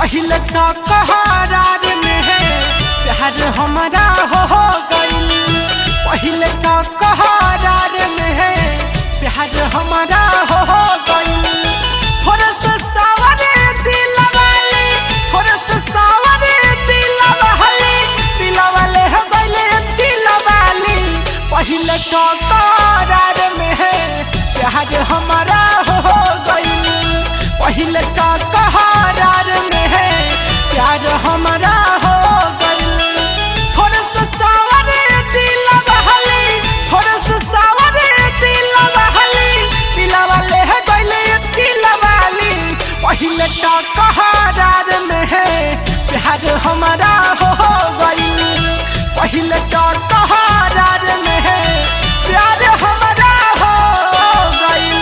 पहले तो कहारार में है प्यार हमारा हो हो गइल पहले तो कहारार में है प्यार हमारा हो हो गइल थोड़ा सा सावरे दिल वाले थोड़ा सा सावरे दिल वाले दिल वाले हो गइले दिल वाली पहले तो करार में है प्यार हमारा हो हो गइल पहले तो करार में है प्यार हमारा हो गइल थोड़ा सा सावरे दिल वाले थोड़ा सा सावरे दिल वाले दिल वाले है गइले दिल वाली पहले तो करार में है प्यार हमारा हो हो गइल पहले तो करार में है प्यार हमारा हो गइल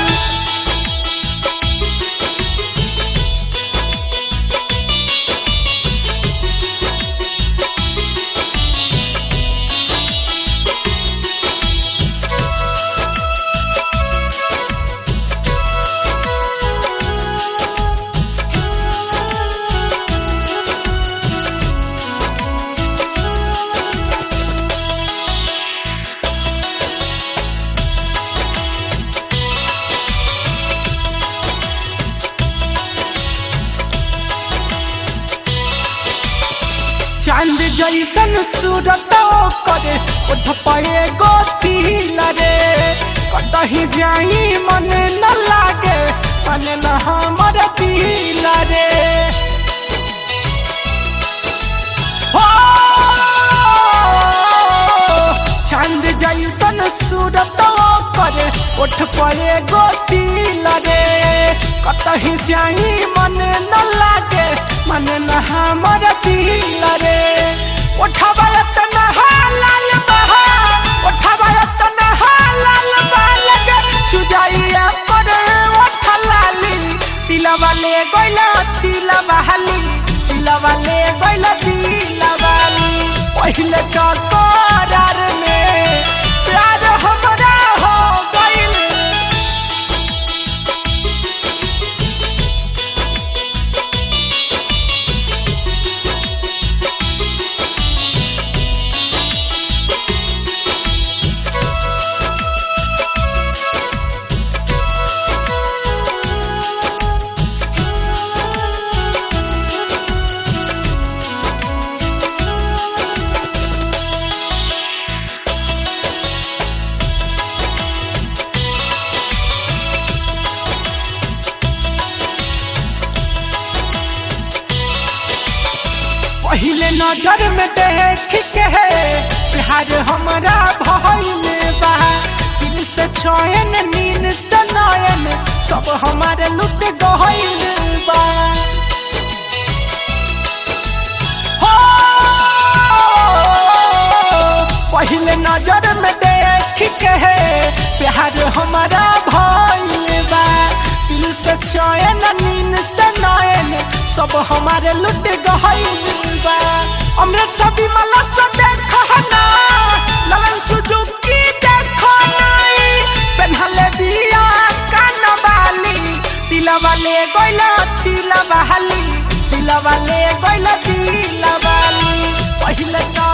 चांद जैसन सूरत करे उठ पए गोतिल रे कतही जाई मन न लागे मन न हमर दिल रे हो चांद जैसन सूरत करे उठ पए गोतिल रे कतही जाई मन न लागे मन न हमर दिल रे उठबा तना लाल बहा उठबा तना लाल बालग चुजाइया करे उठ लाली तिलवा ले गइला तिलवा हाली तिलवा ले गइला तिलवाली पहिले तो करार में प्यार हमरा हो गइल पहले नजर में देख के प्यार हमारा भाई में बा दिल से चयन नीन से नयन सब हमारे लुट गइल बा हो पहले नजर में देख के प्यार हमारा भाई में बा दिल से चयन नीन से नयन सब हमारे लुट गइल बा हमरे सभी मला से देखो ना ललन सुजुकी देखो नाई पेन्हले दिया कानवाली तिलवा ले गइला तिलवा हाली तिलवा ले गइला तिलवाली पहिले तो